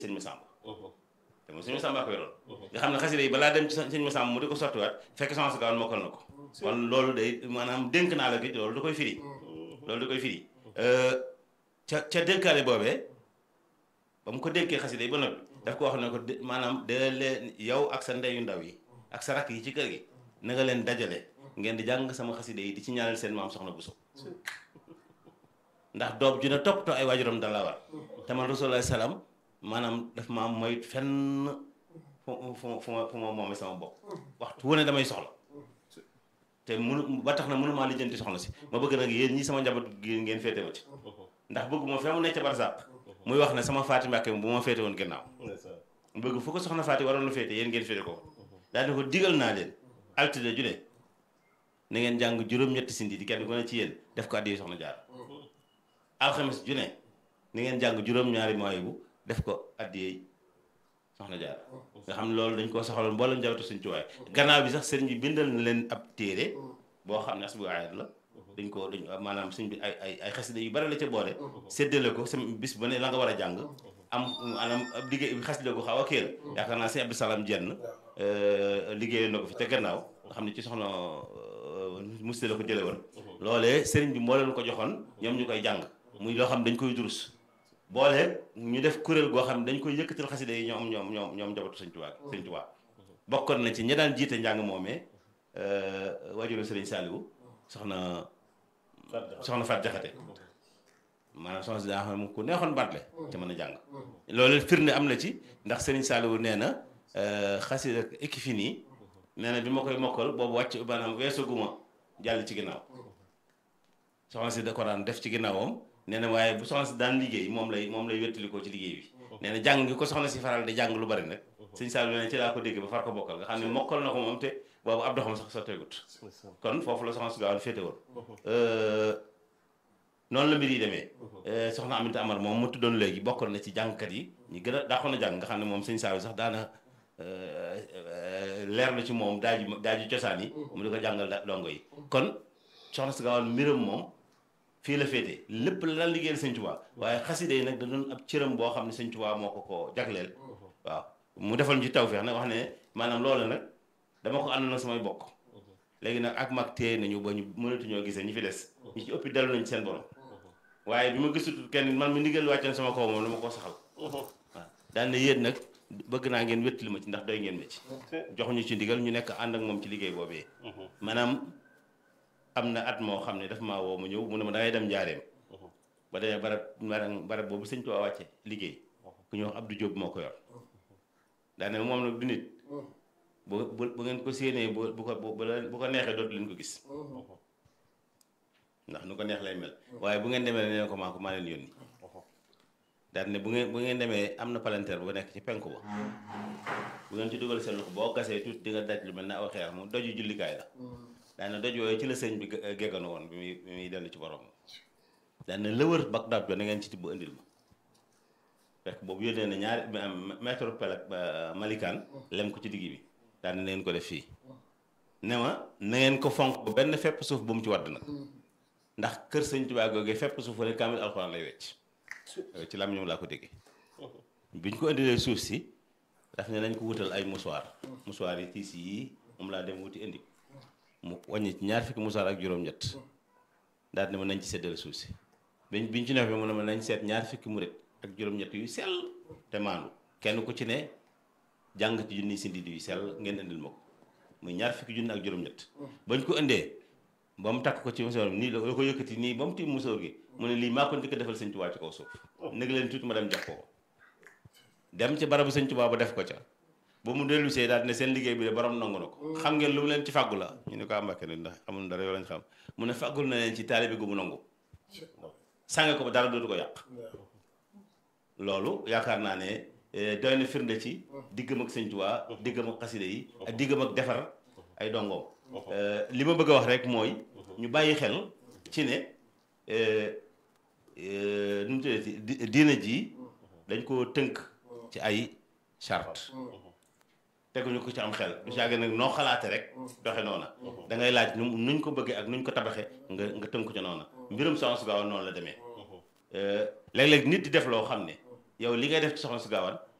sëñ Massamba te moom sëñ Massamba ko yoroon nga xam ne xasida yi balaa dem ci sëñ Massamba mu di ko sottiwaat fekk soxna si gaawoon mokkal na ko kon loolu day maanaam dénk naa la gi loolu da koy firi loolu da koy firi ca ca dénkaale boobee ba mu ko dénkee xasida yi ba noppi daf ko wax ne ko maanaam de leen yow ak sa ndeyu ndaw yi ak sa rakk yi ci kër gi na nga leen dajale ngeen di jàng sama xasida yi di ci ñaanal seen maam soxna Bousso ndax doom ju ne toppatoo ay waajuram da la war te man rasulullah salaam maanaam daf ma mooy fenn fu fu fu ma fu ma moomee sama bopp waxtu wu ne damay soxla te munu ba tax na mënumaa lijjanti soxna si ma bëgg nag yéen ñi sama njaboot gi ngeen féete ma ci ndax bëgg moo fee mu nekk ca barsàq muy wax ne sama faati mbàkke bu ma féete woon gannaaw bëgg fu ko soxna faati waroon na féete yéen ngeen féete ko daal di ko digal naa leen altine ju ne na ngeen jàng juróom-ñetti sindi di kenn ku ne ci yéen def ko addi soxna jaar alxames ju ne ni ngeen jàng juróom-ñaari mooy bu def ko addiyee soxna jaar nga xam ne loolu dañ koo soxaloon mboolem njabootu suñ cuwaay gannaaw bi sax sëriñ bi bindal na leen ab téere boo xam ne as bu ayat la dañ ko dañ maanaam suñ bi ay ay ay xasida yu bari la ca boole séddale ko sama bis ba ne la nga war a jàng am maanaam ab liggéey xasida ko xaw a kéel yaakaar naa sëñ Abdou Salam jenn liggéey na ko fi te gannaaw nga xam ne ci soxna musti la ko jële woon loolee sëriñ bi moo leen ko joxoon ñoom ñu koy jàng muy loo xam dañ koy durus boole ñu def kuréel goo xam ne dañ koy yëkkatal xasida yi ñoom ñoom ñoom ñoom njabootu sëñ Tuubaa sëñ Tuubaa bokkoon na ci ñi daan jiite njàng moomee wajuru sëriñ Saaliwu soxna soxna Fat Jaxate maanaam soxna si daa xam ne ku neexoon batle ci mën a jàng loolu firnde am na ci ndax sëriñ Saaliwu nee na xasida équipe nii nee na bi ma koy mokkal boobu wàcc maanaam weesaguma jàll ci ginnaaw soxna si da ko daan def ci ginnaawam nee na waaye bu soxna si daan liggéey moom lay moom lay wettalikoo ci liggéey bi nee na jàng gi ko soxna si faral di jàng lu bari nag sëñ Saalum nee na ci laa ko dégg ba far ko bokkal nga xam ne mokkal na ko moom te boobu ab doxam sax sotteegut kon foofu la soxna si gaawoon féete woon noonu la mbir yi demee soxna Aminta Amar moom mu tuddoon léegi bokkoon na ci jàngkat yi ñu gën a daaxoon a jàng nga xam ne moom sëñ Saalum sax daana leer na ci moom daaju daaju cosaan yi mu di ko jàngal dongo yi kon soxna si gaawoon mbiram moom fii la féete lépp la daan liggéeyal sëñ Tuubaa waaye xaside yi nag da doon ab cëram boo xam ne sëñ Tuubaa moo ko ko jagleel waaw mu defal ñu ci tawfeex nag wax ne maanaam loolu nag dama ko ànd na samay bokk léegi nag ak mag téye nañu ba ñu mënatuñoo gisee ñi fi des ñi ci ëppi dellu nañ seen borom waaye bi ma gisutut kenn man mi ndigal wàccoon sama kaw moom dama ko saxal waaw daan na yéen nag bëgg naa ngeen wéttali ma ci ndax doy ngeen ma ci joxuñu ci ndigal ñu nekk ànd ak moom ci liggéey boobee maanaam am na at moo xam ne daf maa woo ma ñëw mu ne ma dangay dem njaareem ba demee barab barab boobu sëñ Tuubaa wàcce liggéey ku ñuy wax Abdou Diop moo ko yor daane moom nag du nit bu bu ngeen ko séenee bu bu ko bu ko neexee dootu leen ko gis ndax nu ko neex lay mel waaye bu ngeen demee ne ko maa ko maa leen yónni daal ne bu ngeen bu ngeen demee am na palanteer bu nekk ci penku ba bu ngeen ci dugal seen loxo boo gasee tuuti di nga daj lu mel ne aw xeer mu doju jullikaay la daana doj yooyu ci la sëñ bi gégganu woon bi muy bi muy dellu ci borom daana lëwër bak dab jo na ngeen ci tibb indil ma fekk boobu yónnee na ñaari mètre pel ak malikaan lem ko ci digg bi daana na ngeen ko def fii ne ma na ngeen ko fonk ba benn fepp suuf bu mu ci wadd nag ndax kër sëñ Tuubaa googee fepp suuf wane kaamil alxuraan lay wecc ci lam ñoom laa ko déggee biñ ko indilee suuf si daf ne nañ ko wutal ay musuwaar musuwaar yi tiis yi moom laa dem wuti indi mu wàññi ci ñaar fukki musaar ak juróom-ñett daal ne ma nañ ci seddale suuf si biñ biñ ci nefee mu ne ma nañ seet ñaar fukki murit ak juróom-ñett yu sell te maandu kenn ku ci ne jàng ci junni si ndidi yu sell ngeen indil ma ko muy ñaar fukki junni ak juróom-ñett bañ ko indee ba mu takk ko ci musóor nii la ko yëkkati nii ba mu tiim musóor gi mu ne lii maa ko njëkk defal sëñ Tuubaa ci kaw suuf nég leen tuuti ma dem jox ko ko dem ci barabu sëñ Tuubaa ba def ko ca ba mu dellu see daal ne seen liggéey bi de borom nangu na ko xam ngeen lu mu leen ci fàggu la ñu ne ko ambake ne ndax amul dara yoo lañ xam mu ne fàggul na leen ci taalibe gu mu nangu sànge ko ba dara dootu ko yàq loolu yaakaar naa ne doy na firnde ci diggam ak sëñ Tuubaa diggam ak xaside yi ak diggam ak defar ay dongoom li ma bëgg a wax rek mooy ñu bàyyi xel ci ne nu mu tuddati diina ji dañ koo tënk ci ay charte teguñu ko ci am xel du caage nag noo xalaate rek doxe noona da ngay laaj nu nuñ ko bëggee ak nuñ ko tabaxe nga nga tënk ci noona mbirum Soxna su Gaaw noonu la demee léeg-léeg nit di def loo xam ne yow li ngay def ci soxna su gaawaan